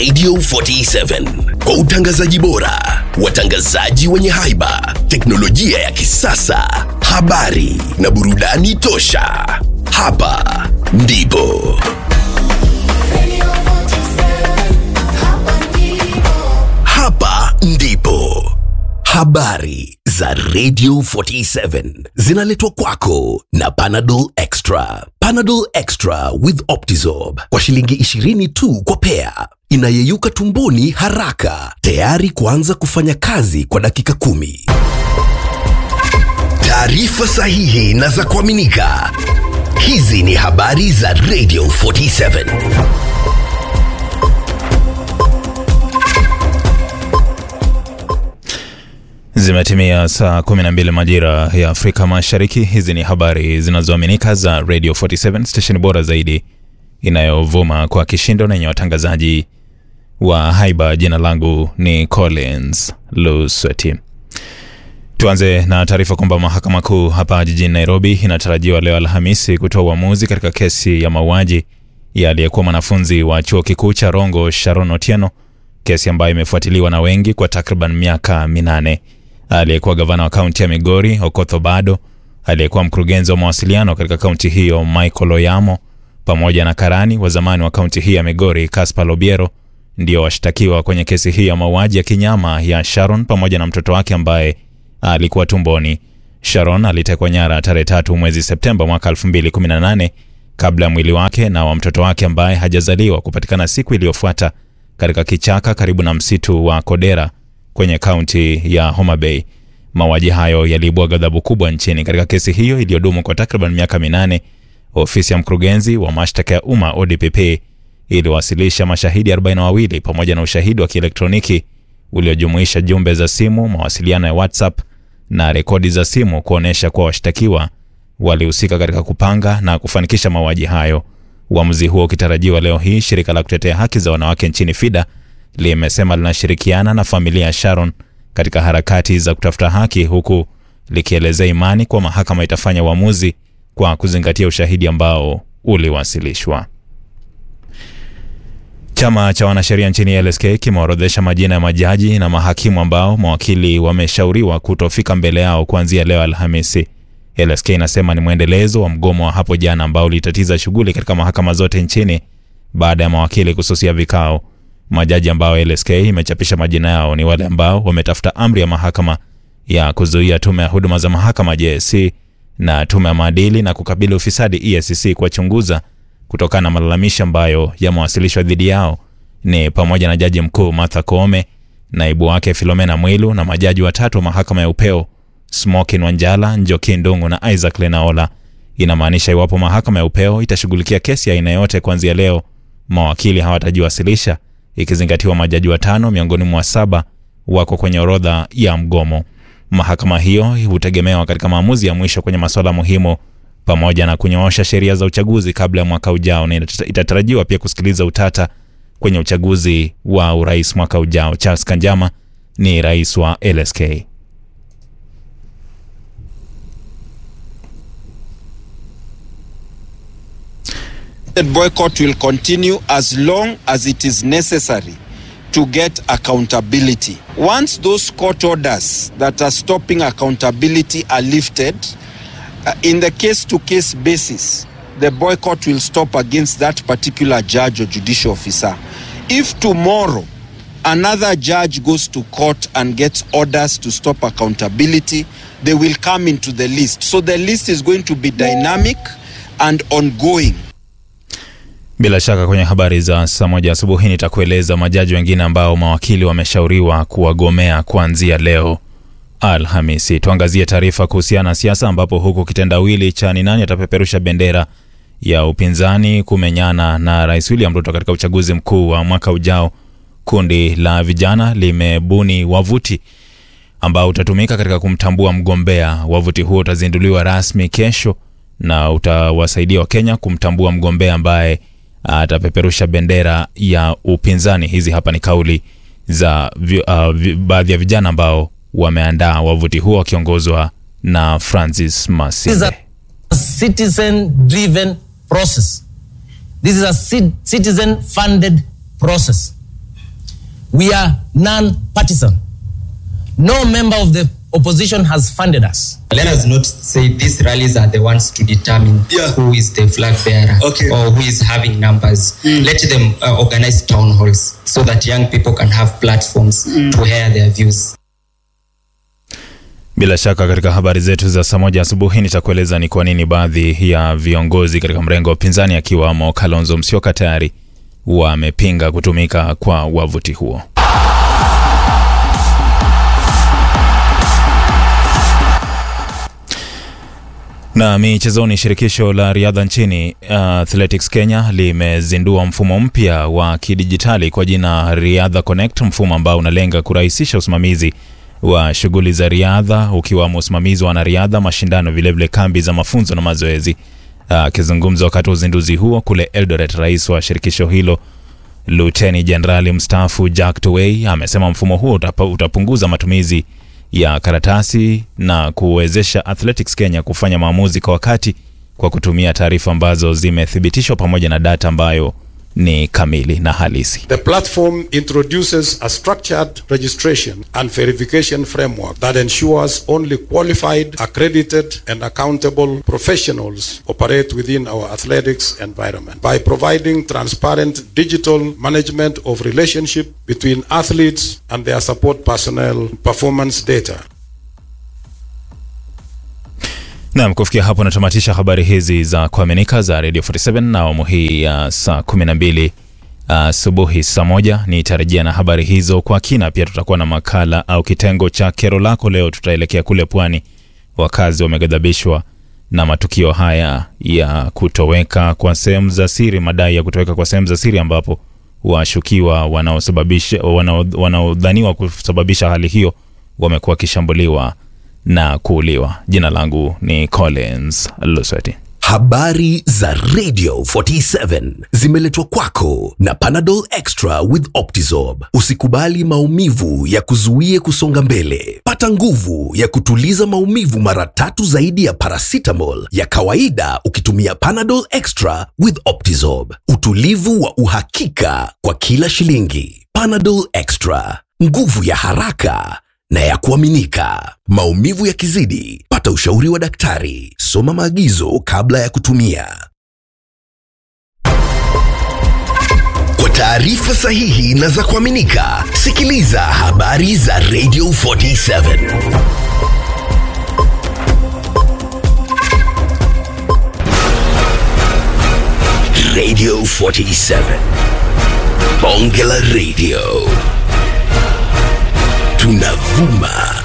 Radio 47 kwa utangazaji bora, watangazaji wenye haiba, teknolojia ya kisasa, habari na burudani tosha. Hapa ndipo hapa ndipo habari za Radio 47 zinaletwa kwako na Panadol Extra. Panadol Extra with Optizorb kwa shilingi 20 tu kwa pea, inayeyuka tumboni haraka, tayari kuanza kufanya kazi kwa dakika kumi. Taarifa sahihi na za kuaminika. Hizi ni habari za Radio 47. Zimetimia saa 12 majira ya Afrika Mashariki. Hizi ni habari zinazoaminika za Radio 47 station bora zaidi inayovuma kwa kishindo na yenye watangazaji wa haiba. Jina langu ni Collins Lusweti. Tuanze na taarifa kwamba mahakama kuu hapa jijini Nairobi inatarajiwa leo Alhamisi kutoa uamuzi katika kesi ya mauaji ya aliyekuwa mwanafunzi wa chuo kikuu cha Rongo Sharon Otieno, kesi ambayo imefuatiliwa na wengi kwa takriban miaka minane. Aliyekuwa gavana wa kaunti ya Migori Okoth Obado, aliyekuwa mkurugenzi wa mawasiliano katika kaunti hiyo Michael Oyamo, pamoja na karani wa zamani wa kaunti hii ya Migori Caspar Lobiero ndio washtakiwa kwenye kesi hii ya mauaji ya kinyama ya Sharon pamoja na mtoto wake ambaye alikuwa tumboni. Sharon alitekwa nyara tarehe tatu mwezi Septemba mwaka 2018 kabla ya mwili wake na wa mtoto wake ambaye hajazaliwa kupatikana siku iliyofuata katika kichaka karibu na msitu wa Kodera kwenye kaunti ya Homa Bay. Mauaji hayo yaliibua ghadhabu kubwa nchini. Katika kesi hiyo iliyodumu kwa takriban miaka minane, ofisi ya mkurugenzi wa mashtaka ya umma ODPP iliwasilisha mashahidi 42 pamoja na ushahidi wa kielektroniki uliojumuisha jumbe za simu, mawasiliano ya WhatsApp na rekodi za simu kuonyesha kuwa washtakiwa walihusika katika kupanga na kufanikisha mauaji hayo. Uamuzi huo ukitarajiwa leo hii, shirika la kutetea haki za wanawake nchini FIDA limesema linashirikiana na familia ya Sharon katika harakati za kutafuta haki, huku likielezea imani kuwa mahakama itafanya uamuzi kwa kuzingatia ushahidi ambao uliwasilishwa. Chama cha wanasheria nchini LSK kimeorodhesha majina ya majaji na mahakimu ambao mawakili wameshauriwa kutofika mbele yao kuanzia leo Alhamisi. LSK inasema ni mwendelezo wa mgomo wa hapo jana ambao ulitatiza shughuli katika mahakama zote nchini baada ya mawakili kususia vikao. Majaji ambao LSK imechapisha majina yao ni wale ambao wametafuta amri ya mahakama ya kuzuia tume ya huduma za mahakama JSC na tume ya maadili na kukabili ufisadi EACC kuwachunguza kutokana na malalamishi ambayo yamewasilishwa dhidi yao ni pamoja na jaji mkuu Martha Koome, naibu wake Filomena Mwilu na majaji watatu wa mahakama ya upeo Smokin Wanjala, Njoki Ndungu na Isaac Lenaola. Inamaanisha iwapo mahakama ya upeo itashughulikia kesi ya aina yote kuanzia leo, mawakili hawatajiwasilisha, ikizingatiwa majaji watano miongoni mwa saba wako kwenye orodha ya mgomo. Mahakama hiyo hutegemewa katika maamuzi ya mwisho kwenye masuala muhimu pamoja na kunyoosha sheria za uchaguzi kabla ya mwaka ujao, na itatarajiwa pia kusikiliza utata kwenye uchaguzi wa urais mwaka ujao. Charles Kanjama ni rais wa LSK. The boycott will continue as long as it is necessary to get accountability. Once those court orders that are stopping accountability are lifted, uh, in the case to case basis, the boycott will stop against that particular judge or judicial officer. If tomorrow another judge goes to court and gets orders to stop accountability, they will come into the list. So the list is going to be dynamic and ongoing. Bila shaka kwenye habari za saa moja asubuhi nitakueleza majaji wengine ambao mawakili wameshauriwa kuwagomea kuanzia leo Alhamisi. Tuangazie taarifa kuhusiana na siasa, ambapo huku kitendawili cha ni nani atapeperusha bendera ya upinzani kumenyana na Rais William Ruto katika uchaguzi mkuu wa mwaka ujao, kundi la vijana limebuni wavuti ambao utatumika katika kumtambua mgombea. Wavuti huo utazinduliwa rasmi kesho na utawasaidia Wakenya kumtambua mgombea ambaye atapeperusha bendera ya upinzani. Hizi hapa ni kauli za uh, baadhi ya vijana ambao wameandaa wavuti huo wakiongozwa na Francis Masinde. citizen driven process. This is a citizen funded process. We are non-partisan. No member of the opposition has funded us. Let us not say these rallies are the ones to determine Yeah. who is the flag bearer Okay. or who is having numbers. Let them uh, organize town halls so that young people can have platforms to air their views. Bila shaka katika habari zetu za saa moja asubuhi nitakueleza ni kwa nini baadhi ya viongozi katika mrengo wa upinzani akiwamo Kalonzo Musyoka tayari wamepinga kutumika kwa wavuti huo. Na michezoni, shirikisho la riadha nchini uh, Athletics Kenya limezindua mfumo mpya wa kidijitali kwa jina Riadha Connect, mfumo ambao unalenga kurahisisha usimamizi wa shughuli za riadha ukiwamo usimamizi wa wanariadha, mashindano, vilevile kambi za mafunzo na mazoezi. Akizungumza wakati wa uzinduzi huo kule Eldoret, rais wa shirikisho hilo Luteni Jenerali mstaafu Jack Tuwei amesema mfumo huo utapa- utapunguza matumizi ya karatasi na kuwezesha Athletics Kenya kufanya maamuzi kwa wakati kwa kutumia taarifa ambazo zimethibitishwa pamoja na data ambayo ni kamili na halisi. The platform introduces a structured registration and verification framework that ensures only qualified, accredited, and accountable professionals operate within our athletics environment. By providing transparent digital management of relationship between athletes and their support personnel, performance data, Naam, kufikia hapo natamatisha habari hizi za kuaminika za Radio 47 na awamu hii ya saa 12 asubuhi saa moja nitarejea na habari hizo kwa kina. Pia tutakuwa na makala au kitengo cha kero lako. Leo tutaelekea kule pwani, wakazi wameghadhabishwa na matukio haya ya kutoweka kwa sehemu za siri, madai ya kutoweka kwa sehemu za siri ambapo washukiwa wanaosababisha wanao- wanaodhaniwa kusababisha hali hiyo wamekuwa wakishambuliwa na kuuliwa. Jina langu ni Collins Lusweti. Habari za Radio 47 zimeletwa kwako na Panadol Extra with Optizorb. Usikubali maumivu ya kuzuie kusonga mbele. Pata nguvu ya kutuliza maumivu mara tatu zaidi ya paracetamol ya kawaida ukitumia Panadol Extra with Optizorb. Utulivu wa uhakika kwa kila shilingi. Panadol Extra, nguvu ya haraka na ya kuaminika. Maumivu yakizidi, pata ushauri wa daktari. Soma maagizo kabla ya kutumia. Kwa taarifa sahihi na za kuaminika, sikiliza habari za Radio 47. Radio 47. Bonge la Radio. Tunavuma